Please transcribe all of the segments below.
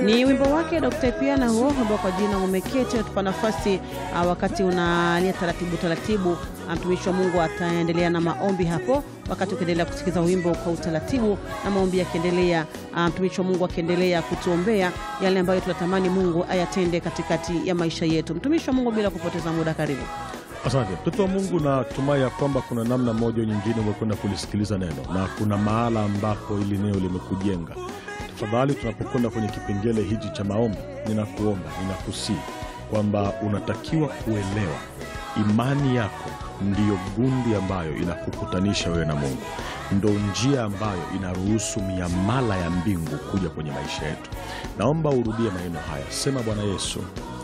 Ni wimbo wake Dr. Piana huo ambao kwa jina umeketi atupa nafasi uh, wakati unalia taratibu taratibu. Mtumishi wa Mungu ataendelea na maombi hapo, wakati ukiendelea kusikiza wimbo kwa utaratibu na maombi yakiendelea, mtumishi wa Mungu akiendelea kutuombea yale ambayo tunatamani Mungu ayatende katikati ya maisha yetu. Mtumishi wa Mungu, bila kupoteza muda, karibu. Asante mtoto wa Mungu, natumai ya kwamba kuna namna moja nyingine umekwenda kulisikiliza neno na kuna mahala ambapo ili neno limekujenga. Tafadhali, tunapokwenda kwenye kipengele hichi cha maombi, ninakuomba ninakusii kwamba unatakiwa kuelewa imani yako ndiyo gundi ambayo inakukutanisha wewe na Mungu, ndo njia ambayo inaruhusu miamala ya mbingu kuja kwenye maisha yetu. Naomba urudie maneno haya, sema: Bwana Yesu,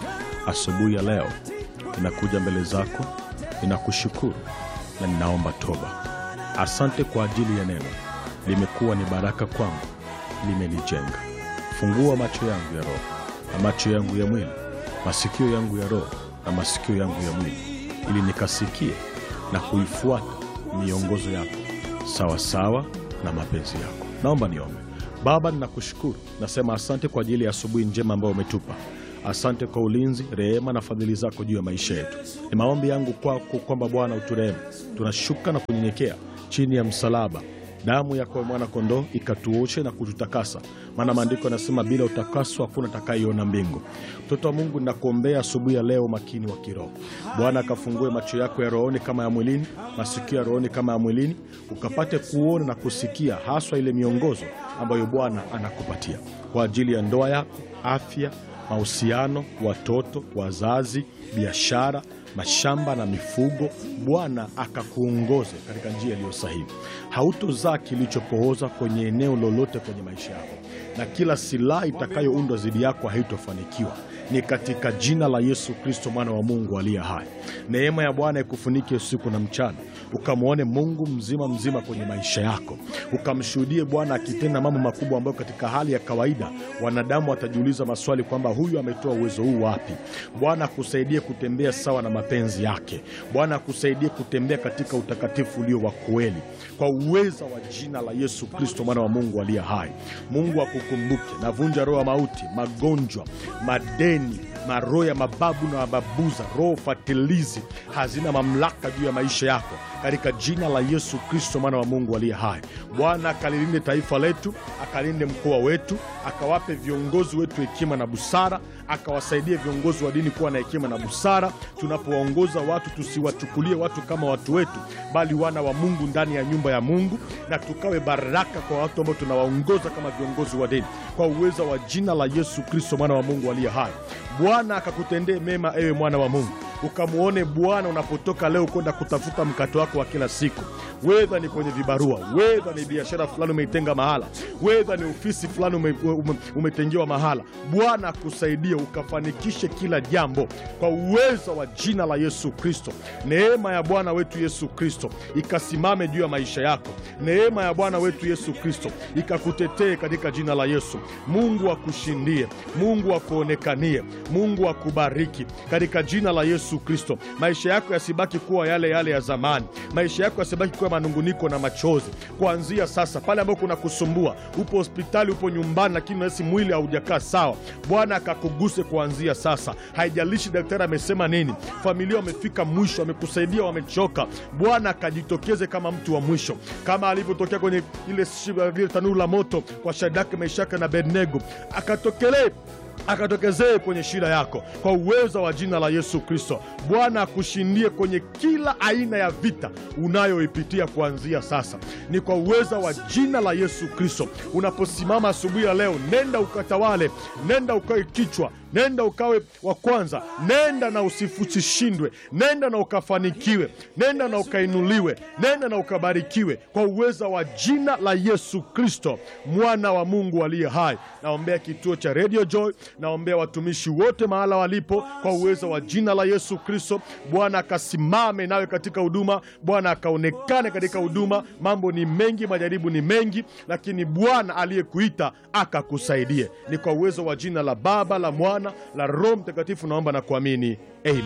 asubuhi ya leo ninakuja mbele zako, ninakushukuru na ninaomba toba. Asante kwa ajili ya neno, limekuwa ni baraka kwangu, limenijenga. Fungua macho yangu ya roho na macho yangu ya mwili, masikio yangu ya roho na masikio yangu ya mwili, ili nikasikie na kuifuata miongozo yako sawasawa na mapenzi yako. Naomba niombe. Baba, ninakushukuru, nasema asante kwa ajili ya asubuhi njema ambayo umetupa. Asante kwa ulinzi, rehema na fadhili zako juu ya maisha yetu. Ni maombi yangu kwako kwamba Bwana uturehemu. Tunashuka na kunyenyekea chini ya msalaba, damu yako mwana kondoo ikatuoshe na kututakasa, maana maandiko yanasema bila utakaso hakuna atakayeiona mbingu. Mtoto wa Mungu, ninakuombea asubuhi ya leo makini wa kiroho. Bwana akafungue macho yako ya rohoni kama ya mwilini, masikio ya rohoni kama ya mwilini, ukapate kuona na kusikia haswa ile miongozo ambayo Bwana anakupatia kwa ajili ya ndoa yako, afya mahusiano, watoto, wazazi, biashara, mashamba na mifugo. Bwana akakuongoze katika njia iliyo sahihi. Hautozaa kilichopooza kwenye eneo lolote kwenye maisha yako, na kila silaha itakayoundwa dhidi yako haitofanikiwa. Ni katika jina la Yesu Kristo, mwana wa Mungu aliye hai. Neema ya Bwana ikufunike usiku na mchana, ukamwone Mungu mzima mzima kwenye maisha yako, ukamshuhudie Bwana akitenda mambo makubwa ambayo katika hali ya kawaida wanadamu watajiuliza maswali kwamba huyu ametoa uwezo huu wapi? Bwana akusaidie kutembea sawa na mapenzi yake. Bwana akusaidie kutembea katika utakatifu ulio wa kweli, kwa uweza wa jina la Yesu Kristo, mwana wa Mungu aliye hai. Mungu akukumbuke. Navunja roho ya mauti, magonjwa, madeni maroho ya mababu na mababuza, roho fatilizi hazina mamlaka juu ya maisha yako katika jina la Yesu Kristo mwana wa Mungu aliye hai. Bwana akalilinde taifa letu, akalinde mkoa wetu, akawape viongozi wetu hekima na busara, akawasaidie viongozi wa dini kuwa na hekima na busara. Tunapowaongoza watu, tusiwachukulie watu kama watu wetu, bali wana wa Mungu ndani ya nyumba ya Mungu, na tukawe baraka kwa watu ambao tunawaongoza kama viongozi wa dini, kwa uweza wa jina la Yesu Kristo mwana wa Mungu aliye hai. Bwana akakutendee mema, ewe mwana wa Mungu, ukamwone Bwana unapotoka leo kwenda kutafuta mkato wako wa kila siku, wedha ni kwenye vibarua, wedha ni biashara fulani umeitenga mahala, wedha ni ofisi fulani ume, ume, umetengewa mahala. Bwana akusaidie ukafanikishe kila jambo kwa uwezo wa jina la Yesu Kristo. Neema ya Bwana wetu Yesu Kristo ikasimame juu ya maisha yako. Neema ya Bwana wetu Yesu Kristo ikakutetee katika jina la Yesu. Mungu akushindie, Mungu akuonekanie, Mungu akubariki katika jina la Yesu Kristo. Maisha yako yasibaki kuwa yale yale ya zamani, maisha yako yasibaki kuwa manunguniko na machozi. Kuanzia sasa, pale ambapo kuna kusumbua, upo hospitali, upo nyumbani, lakini unahisi mwili haujakaa sawa, Bwana akakuguse kuanzia sasa. Haijalishi daktari amesema nini, familia wamefika mwisho, wamekusaidia, wamechoka, Bwana akajitokeze kama mtu wa mwisho, kama alivyotokea kwenye ile tanuru la moto kwa Shadraka, Meshaki na Abednego, akatokelee akatokezee kwenye shida yako kwa uwezo wa jina la Yesu Kristo. Bwana akushindie kwenye kila aina ya vita unayoipitia kuanzia sasa, ni kwa uwezo wa jina la Yesu Kristo. Unaposimama asubuhi ya leo, nenda ukatawale, nenda ukawe kichwa, nenda ukawe wa kwanza, nenda na usishindwe, nenda na ukafanikiwe, nenda na ukainuliwe, nenda na ukabarikiwe kwa uwezo wa jina la Yesu Kristo, mwana wa Mungu aliye hai. Naombea kituo cha Radio Joy naombea watumishi wote mahala walipo kwa uwezo wa jina la Yesu Kristo. Bwana akasimame nawe katika huduma, Bwana akaonekane katika huduma. Mambo ni mengi, majaribu ni mengi, lakini Bwana aliyekuita akakusaidie. Ni kwa uwezo wa jina la Baba, la Mwana, la Roho Mtakatifu naomba na kuamini, amen.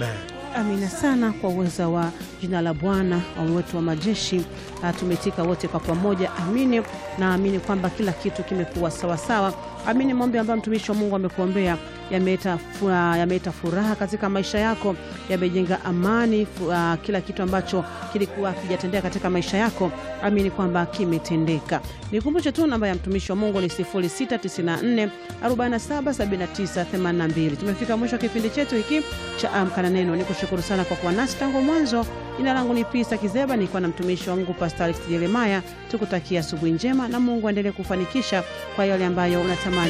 Amina sana kwa uweza wa jina la Bwana wa wetu wa majeshi. Ah, tumetika wote kwa pamoja, amini. Naamini kwamba kila kitu kimekuwa sawasawa. Amini maombi ambayo mtumishi wa Mungu amekuombea yameleta furaha, yameleta furaha katika maisha yako, yamejenga amani. fu- ah, Kila kitu ambacho kilikuwa kijatendeka katika maisha yako, amini kwamba kimetendeka. Nikumbushe tu namba ya mtumishi wa Mungu ni 0694 47 79 82. Tumefika mwisho wa kipindi chetu hiki cha Amka na Neno. Nikushukuru sana kwa kuwa nasi tangu mwanzo. Jina langu ni Pisa Kizeba, nilikuwa na mtumishi wa Mungu Pastor Alex Jeremaya. Tukutakia asubuhi njema na Mungu aendelee kufanikisha kwa yale ambayo unatamani